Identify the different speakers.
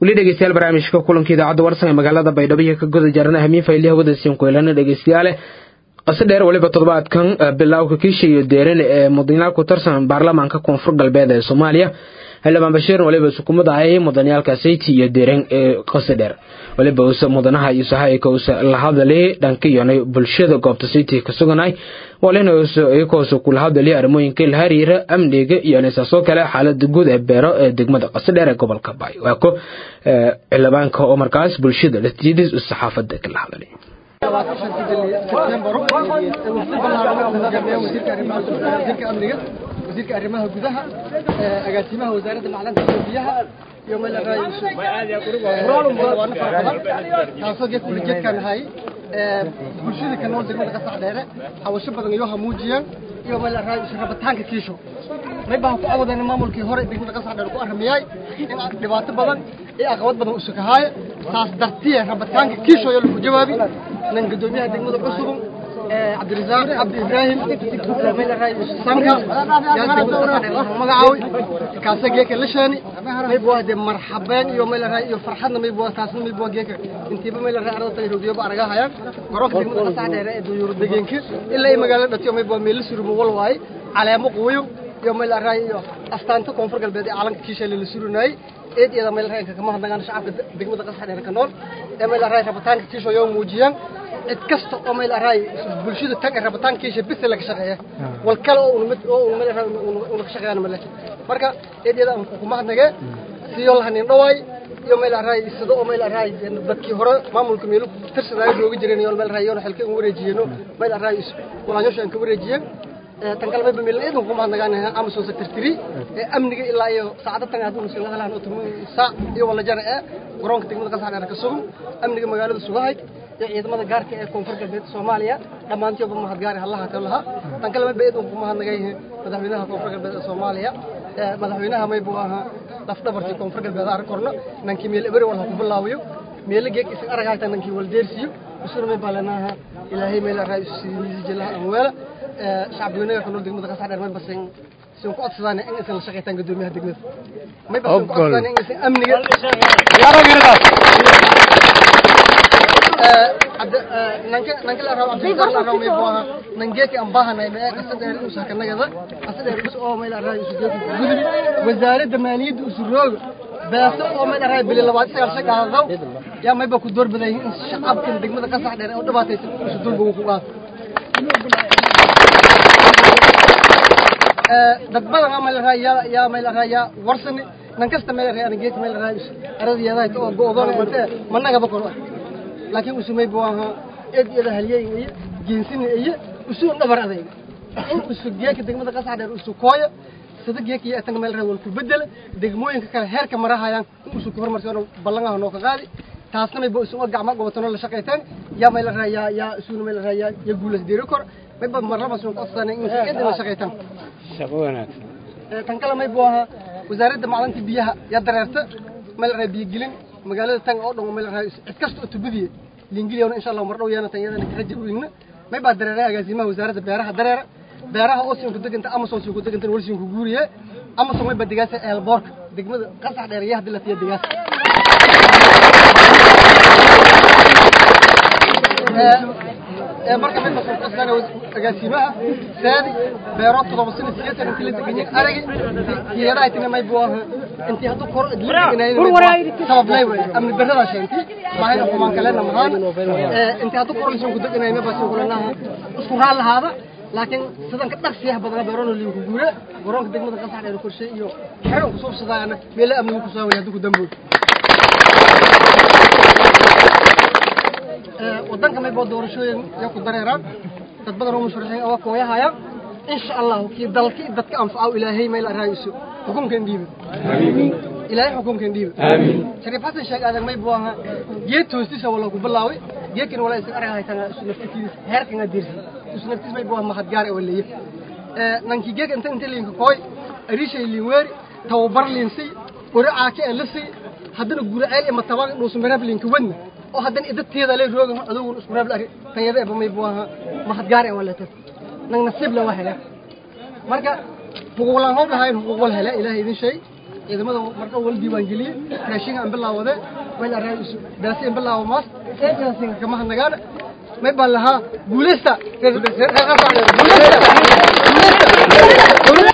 Speaker 1: weli dhegeystayaal barnaamijka kulanka idaacadda warsan ee magaalada baydhabo iyo ka goda jaarana hamiin fayliha wadasiin kuelana dhegeystayaale qase dheer weliba toddobaadkan bilowka kiisha iyo deeran ee mudanayaal ku tarsan baarlamaanka koonfur galbeed ee soomaaliya xildhibaan bashiirin waliba sukumada ayay mudanayaalka sayti iyo deeran ee qase dheer waliba usa mudanaha iyo sahayka usa la hadalay dhanka iyonay bulshada goobta sayti ka suganay walina iyakoosa kula hadalay arrimooyinka la xiriira amniga iyo nisaasoo kale xaalada guud ee beero ee degmada qase dheer ee gobolka baay waa ko xildhibaanka oo markaas bulshada latiidis saxaafada kala hadalay
Speaker 2: wasiirka arrimaha gudaha agaasimaha wasaaradda macdanta iyo biyaha iyo meel taasoo geedka ulajeedkaan ahay bulshada ka nool degmada qasax dheere hawasho badan iyo hamuujiyaan iyo meel rabitaanka kiisho may baan ku awadana maamulkii hore degmada qasax dheere ku arramiyay in dhibaato badan iyo aqabad badan usukahaaya taas dartiye rabitaanka kiisho ayaa lagu jawaabi nan gudoomiyaha degmada cusubun cabdirasaaq cabdi ibraahim sanka magacaawi kaasa geeka lashani maybuwa de marxabeen iyo maylaraa iyo farxadna maybuwa taasna maybuwa geeka intiiba maylaraa ardada tayroodiyoba aragahayaan garoonka degmada qasax dheere ee duyuuro degeenka ilaa ay magaalada dhatiyo maybuwa meelo surumo wal waaye caleemo quuyo iyo maylaraa iyo astaanta koonfur galbeed ee calanka kiisheele la surunayay eed iyada maylaraa kama hadnagaan shacabka degmada qasax dheere ka nool ee maylaraa rabitaanka kiisho yoo muujiyaan cid kasta oo meel araay bulshada tag rabitaankiisa bis laga shaqeeya wal kale oo uu mid oo uu meel araay uu ka shaqeeyana male marka eedyada aan ku mahadnage siyo lahanin dhawaay iyo meel araay sida oo meel araay dadkii hore maamulka meel tirsadaayo jooga jireen iyo meel araay iyo xilka ugu wareejiyeen meel araay walaanyosha aan ka wareejiyeen tan kale mayba meel eedan ku mahadnagaan Amazon secretary ee amniga ilaa iyo saacada tan haduu nusii lahayn oo tumo saac iyo wala jar ee garoonka degmada qasax ka sugan amniga magaalada sugahay ciidamada gaarka ee koonfur galbeed Soomaaliya dhamaantoodba mahad gaar ah Allah taala tan kale ma beedo ku mahadnagay madaxweynaha koonfur galbeed Soomaaliya madaxweynaha may buu ahaa laf dhabartii koonfur galbeed ar korna nankii meel eber wala ku bilaawiyo meel geek isag aragayta nankii wal deersiyo usur may balanaha ilaahay meel raay sidii jilaa amwala shacbiyada ka nool degmada qasax dheer may basin soo ku codsadaan in aysan la shaqeeytaan gudoomiyaha degmada may basin ku codsadaan in aysan amniga nanka nanka la rabo abdi la rabo may boo nangeeki aan baahanay ma qasadeen u sakanagada qasadeen us oo meel array isu jeedi gudbi wasaaradda maaliyadda isu roog baaso oo meel array bil labaad sagaal shaqaaladow yaa mayba ku door baday in shacabka degmada qasax dheer oo dhibaataysan isu dulba ku qaad dad badan ama la raaya yaa meel raaya warsani nan kasta meel raaya geek meel raaya aradiyada oo go'doon intee managa bakor laakiin usumay booha eed iyada haliyay iyo jinsin iyo usu dhabar adeeg in usu geeka degmada qasax dheer usu kooyo sida geeka iyo tan meel raawal ku bedel degmooyinka kale heerka marahayaan in usu hormarsiyo ballangaha noo ka qaadi taasna may boo isuga gacmo gobatano la shaqeeyteen yaa meel raaya yaa usu meel raaya ya guulas deeri kor may ba marlaba soo qodsanay in cid la shaqeeytaan
Speaker 3: shaqo wanaagsan
Speaker 2: tan kale may booha wasaaradda macdanta biyaha yaa dareerta meel raaya biyo gelin magaalada tan oo dhan meel raaya cid kasta oo tubadiye liingiliyana insha Allah mar dhow yeena tan iyadana ka rajaweyna may ba dareeray agaasimaha wasaaradda beeraha dareera beeraha oo siin ku deganta Amazon siin ku deganta walsiin ku guuriye Amazon may badigaasa eelboorka degmada qasax dheerayaha dilatiya digaas ee marka mid mas'uul ka sana agaasimaha saadi beero todoba sano sideetan intii la degan yahay aragi tiyada aytina may buu ahaa intii haduu kor idlinay sabab lay way amni barada sheenti maahay xumaan kale namahan ee intii haduu kor lisan ku deganay ma basin kulanaha isku raal lahaada laakiin sidan ka dhaqsiyaha badan beerono liin ku guure garoonka degmada qasax dheer korshay iyo xeran ku soo sadayana meel amnigu ku soo wayay haduu ku dambo wadanka may boo doorashooyin iyo ku dareeraan dad badan oo musharaxiin oo kooyahaya insha Allah kii dalkii dadka anfaco ilaahay meel araayiso xukunkan diiba ilaahay xukunkan diiba aamin shariif xasan sheeg aadan may boo aha geed toostisa wala ku bilaaway geedkan wala isin arag haytan isu naftiis heerkan adirsi isu naftiis may boo mahad gaar ee waleeyay ee nanki geed inta inta liinka kooy arishay liin weeri tawabar liinsi quraca ka lisi haddana guraceel ima tabaan dhuusu marab liinka wadna oo haddana idadteeda lay roogan adugu isku raab lari tayada ee bamay buaha mahad gaar ee walata nang nasiib la wahela marka xuquuqlan hoo dhahay xuquuq wal hela ilaahay idin shay ciidamada marka wal diiwaan geliyey raashinka aan bilaawade wayla raay beesi aan bilaawo maas eedaasina kama hadnagaan may baan lahaa guuleysta guuleysta guuleysta